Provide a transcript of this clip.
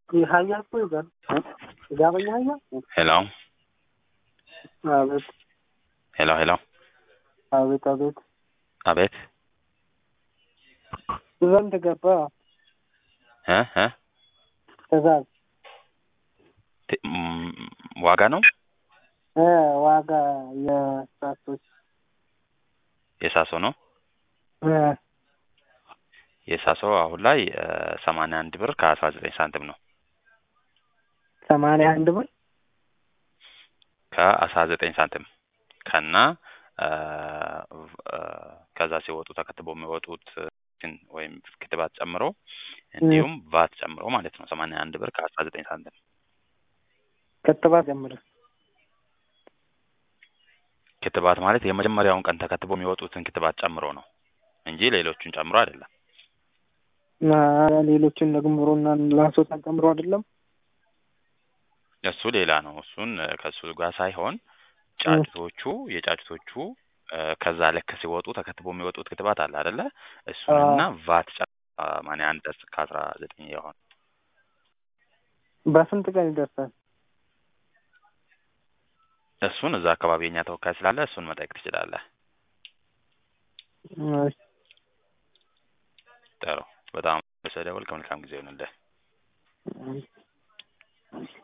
ሀያ እኮ ይዛል ጋበኛ ሀያ ሄሎ አቤት ሄሎ ሄሎ አቤት አቤት አቤት ዘንድ ገባ እ እ ትእዛዝ ት- ም- ዋጋ ነው እ ዋጋ የሳቶች የሳሶ ነው እ የሳሶ አሁን ላይ ሰማንያ አንድ ብር ከአስራ ዘጠኝ ሳንቲም ነው ሰማንያ አንድ ብር ከአስራ ዘጠኝ ሳንቲም ከና እ እ ከዛ ሲወጡ ተከትበው የሚወጡት እንትን ወይም ክትባት ጨምሮ እንዲሁም ቫት ጨምሮ ማለት ነው ሰማንያ አንድ ብር ከአስራ ዘጠኝ ሳንቲም ክትባት ጀምር ክትባት ማለት የመጀመሪያውን ቀን ተከትቦ የሚወጡትን ክትባት ጨምሮ ነው እንጂ ሌሎቹን ጨምሮ አይደለም እና ሌሎችን ደግምሮና ላሶታ ጨምሮ አይደለም እሱ ሌላ ነው እሱን እ ከእሱ ጋር ሳይሆን ጫጩቶቹ የጫጩቶቹ እ ከዛ ልክ ሲወጡ ተከትቦ የሚወጡት ክትባት አለ አይደለ እሱንና ቫት ሰማንያ አንድ ከአስራ ዘጠኝ የሆነ በስንት ቀን ይደርሳል እሱን እዛ አካባቢ የኛ ተወካይ ስላለ እሱን መጠየቅ ትችላለህ እሺ ጥሩ በጣም ስለደወልክ መልካም ጊዜ ይሁንልህ እሺ